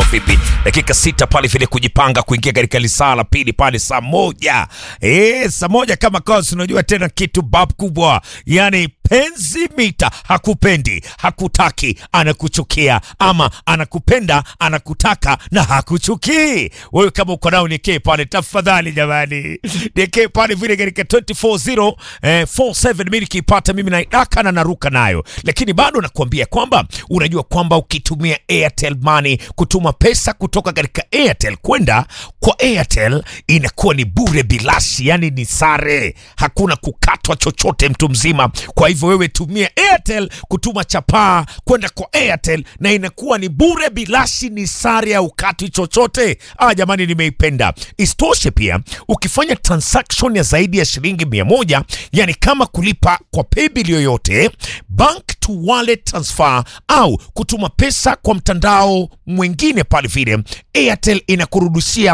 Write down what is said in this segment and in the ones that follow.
vipi? Dakika sita pale vile kujipanga kuingia katika lisaa la pili pale saa moja eh, saa moja kama kazi. Unajua tena kitu bab kubwa, yani penzi mita, hakupendi hakutaki, anakuchukia ama anakupenda anakutaka na hakuchukii wewe. Kama uko nao nikee pale tafadhali, jamani, nikee pale vile katika 240 eh, 47 mimi nikipata mimi naidaka na naruka nayo, lakini bado nakuambia kwamba unajua kwamba ukitumia Airtel Money kutuma pesa kutoka katika Airtel kwenda kwa Airtel inakuwa ni bure bilashi, yani ni sare, hakuna kukatwa chochote mtu mzima. Kwa hivyo wewe tumia Airtel kutuma chapaa kwenda kwa Airtel na inakuwa ni bure bilashi, ni sare ya ukatwi chochote. Ah, jamani, nimeipenda. Isitoshe pia ukifanya transaction ya zaidi ya shilingi mia moja yani kama kulipa kwa paybill yoyote, bank to wallet transfer au kutuma pesa kwa mtandao mwingine pale vile, Airtel inakurudishia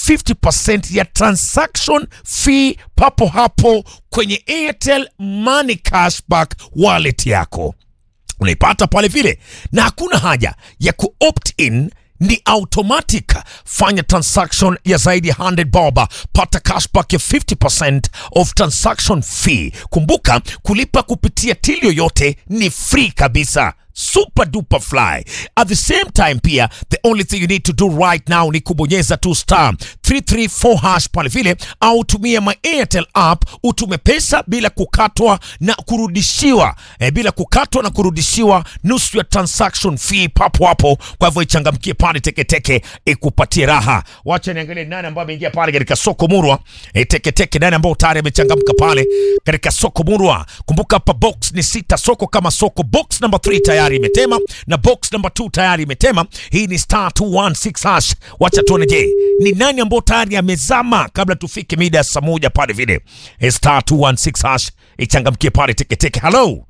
50% ya transaction fee papo hapo kwenye Airtel Money Cashback wallet yako unaipata pale vile, na hakuna haja ya ku opt in ni automatic. Fanya transaction ya zaidi ya 100 bob, pata cashback ya 50% of transaction fee. Kumbuka kulipa kupitia till yoyote ni free kabisa. Super duper fly. At the same time pia the only thing you need to do right now ni kubonyeza tu star 334 hash pale vile, au tumia my Airtel app utume pesa bila kukatwa na kurudishiwa eh, bila kukatwa na kurudishiwa nusu ya transaction fee papo hapo. Kwa hivyo ichangamkie pale teketeke ikupatie raha. Wacha niangalie nani ambao ameingia pale katika soko murwa eh, teketeke, nani ambao tayari amechangamka pale katika soko murwa. Kumbuka hapa box ni sita, soko kama soko. Box number 3 tayari imetema na box number 2 tayari imetema. Hii ni star 216 hash. Wacha tuone, je, ni nani ambao tayari amezama kabla tufike mida ya saa moja pale vile. Eh, star 216 hash ichangamkie pale teketeke. Hello,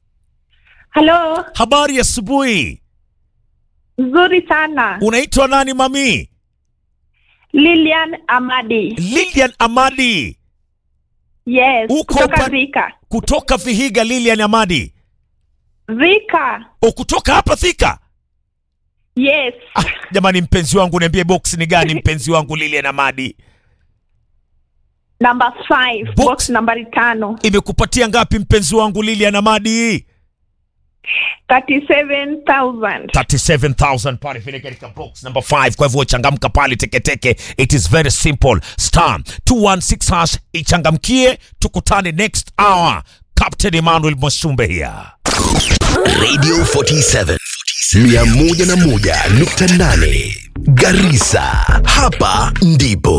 Halo, habari ya asubuhi. nzuri sana. Unaitwa nani mami? Lilian Amadi. Lilian Amadi Yes, Uko kutoka pa- Thika. kutoka Vihiga. Lilian Amadi, Thika. o kutoka hapa Thika. Yes. Ah, jamani, mpenzi wangu, niambie box ni gani mpenzi wangu Lilian Amadi? Number five, Box. box, nambari tano. Imekupatia ngapi mpenzi wangu Lilian Amadi? 37,000. 37000 pale vile katika box number 5. Kwa hivyo changamka pale teketeke, it is very simple. Star 216 hash ichangamkie, tukutane next hour. Captain Emmanuel Mwasumbe here. Radio 47 101.8 Garissa, hapa ndipo